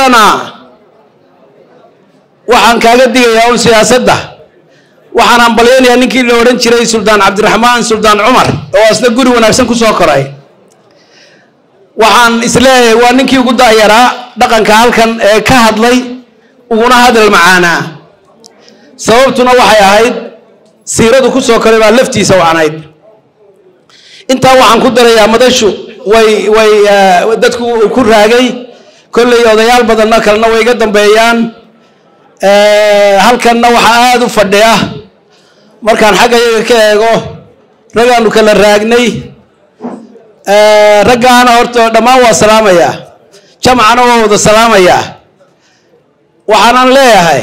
horena waxaan kaaga digayaa un siyaasadda waxaan hambalyaynayaa ninkii la odhan jiray suldaan cabdiraxmaan suldaan cumar oo asna guri wanaagsan ku soo koray waxaan isleeyahay waa ninkii ugu da'yaraa dhaqanka halkan ee ka hadlay uguna hadal macaanaa sababtuna waxay ahayd siiradu ku soo koray baa laftiisa wacnayd intaa waxaan ku darayaa madashu way way dadku ku raagay kolley odayaal badanna kalena way iga dambeeyaan halkanna waxaa aada u fadhiya markaan xagga yaga ka eego ragaanu kala raagnay raggaana horta dhammaan waa salaamayaa jamcana waa wada salaamayaa waxaanan leeyahay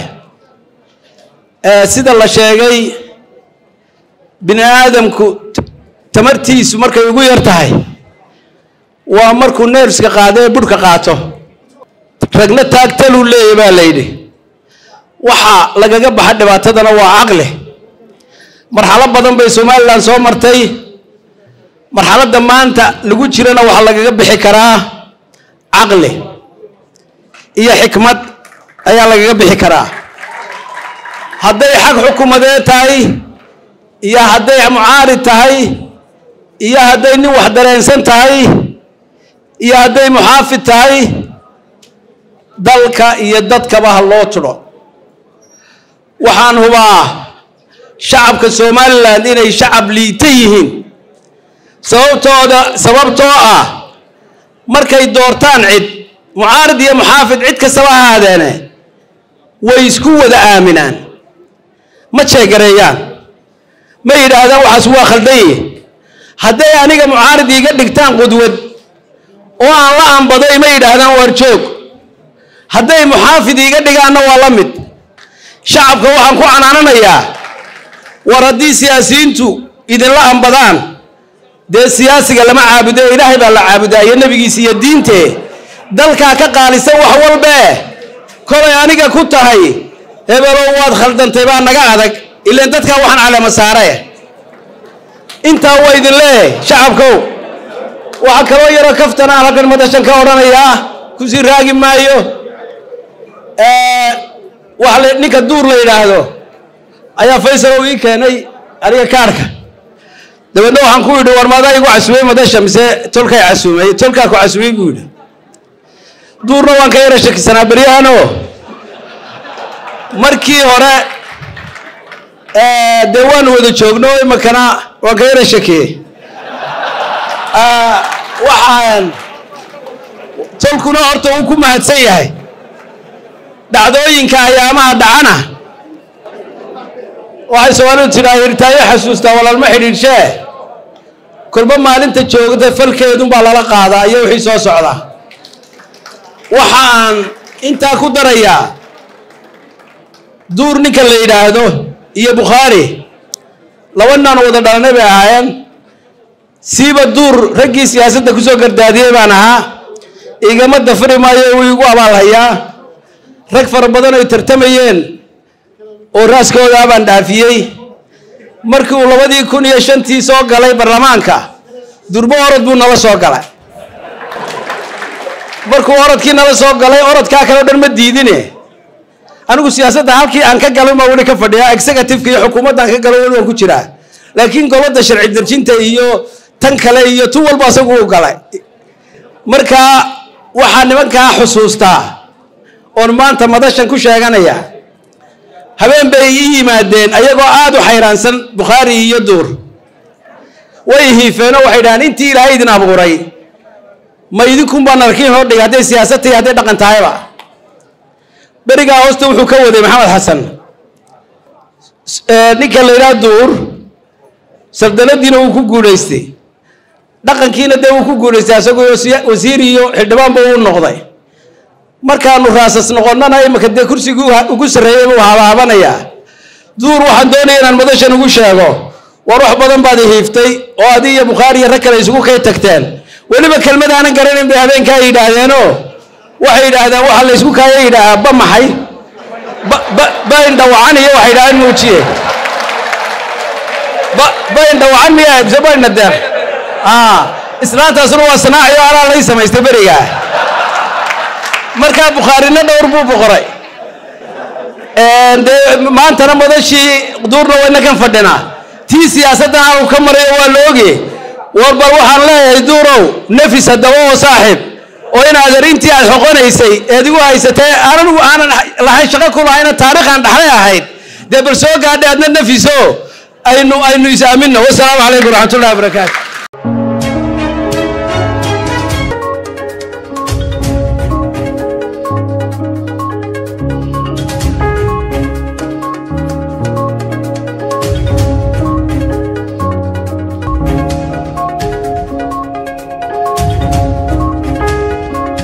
sida la sheegay bini aadamku tamartiisu markay ugu yar tahay waa markuu neerska qaado ee budhka qaato ragna taagtaluu leeyahy baa la yidhi waxa lagaga baxa dhibaatadana waa caqli marxalo badan bay somalilan soo martay marxaladda maanta lagu jirana waxaa lagaga bixi karaa caqli iyo xikmad ayaa lagaga bixi karaa hadday xag xukumadee tahay iyo hadday mucaarid tahay iyo hadday nin wax dareensan tahay iyo hadday muxaafid tahay dalka iyo dadkaba ha loo tudho waxaan hubaa shacabka somalilan inay shacab liita yihiin sababtooda sababtoo ah markay doortaan cid mucaarid iyo muxaafid cid kastaba ha ahaadeene way isku wada aaminaan ma jeegareeyaan ma yidhaahdaan waxaas waa khaldaye hadday aniga mucaarid iiga dhigtaan qudwad oo aan la ambaday ma yidhaahdaan waar joog hadday muxaafid iiga dhigaanna waa la mid shacabka waxaan ku canaananayaa war haddii siyaasiyiintu idinla ambadaan dee siyaasiga lama caabudo ilaahay baa la caabudaa iyo nebigiisa iyo diintee dalkaa ka qaalisan wax walbee kolay aniga ku tahay hebelow waad khaldantay baa naga adag ilaan dadkaa waxaan caleema saare intaa waa idin leeyahay shacabkow waxaa kaloo yaroo kaftan aan halkan madashan ka odhanayaa kusii raagi maayo waxa ninka duur la yidhaahdo ayaa faysal oo ii keenay aniga kaarhka dabeedna waxaan ku yidhi war maadaa igu casumay madasha mise tolkay casumay tolkaa ku casumay buu yidhi duurna waan ka yara shakisanaa beryahano markii hore dee waanu wada joogno imakana waan ka yara shakiyey waxaan tolkuna horta uu ku mahadsan yahay dhacdooyinka ayaamaha dhacana waxay soomaalidu tidhaa hirtaayo xasuustaa walaalma xidhiidhshee kolba maalinta joogta falkeedunbaa lala qaadaa iyo wixii soo socda waxa aan intaa ku darayaa duur ninka la yidhaahdo iyo bukhaari laba naan wada dhalanay bay ahaayeen siiba duur raggii siyaasadda kusoo gardaadiyey baan ahaa igama dafri maayo wuu igu abaalhayaa rag fara badan ay tartamayeen oo raaskoodaa baan dhaafiyey markii uu labadii kun iyo shantii soo galay baarlamaanka durbo orod buu nala soo galay markuu orodkii nala soo galay orodkaa kale o dhan ma diidine anigu siyaasadda halkii aan ka galay maa weli ka fadhiyaa executiveka iyo xukuumaddan ka galo weli waan ku jiraa laakiin golada sharci darjinta iyo tan kale iyo tu walba asagu u galay marka waxaa nimankaa xusuustaa oon maanta madashan ku sheeganaya habeen bay ii yimaadeen ayagoo aada u xayraansan bukhaari iyo duur way hiifeenoo waxay dhahaan intii ilaahay idin abuuray ma idinkunbaa narkiin hor dhigay hadday siyaasad tahay hadday dhaqan tahayba berigaa hoosta wuxuu ka waday maxamed xasan ninka la yidhaha duur sardanadiina wuu ku guulaystay dhaqankiina dee wuu ku guulaystay asagoo wasiir iyo xildhibaanba uu noqday markaanu raasas noqonnana imika dee kursigii ugu sarreeyey buu habaabanayaa duur waxaan doonaya inaan madashan ugu sheego war wax badan baad hiiftay oo adi iyo bukhaari iyo rag kale isugu kay tagteen weliba kelmad aanan garanayn bay habeenkaa yidhaahdeenoo waxay yidhaahdeen waxaa la ysku kaaya yidhaahaa ba maxay bayn dhawacan iyo waxay yidhahdeen muujiye bayn dhawacan miya mise baynna deeq islaantaasuna waa sanaaciyo alaa lay samaystay berigaa markaa bukhaarina dhowr buu boqoray dee maantana madashii duurna wayna kan fadhinaa tii siyaasaddan halku ka marayo waa la ogye war bal waxaan leeyahay duurow nafis haddaba oo saaxiib oo inaad arintii aad xoqonaysay eed igu haysatee aanan aanan lahayn shaqo ku lahayna taariikhaan dhaxlay ahayd dee bal soo gaadhay adna nafiso aynu aynu is-aaminno wasalaamu calaykum waraxmatullahi wabarakaatu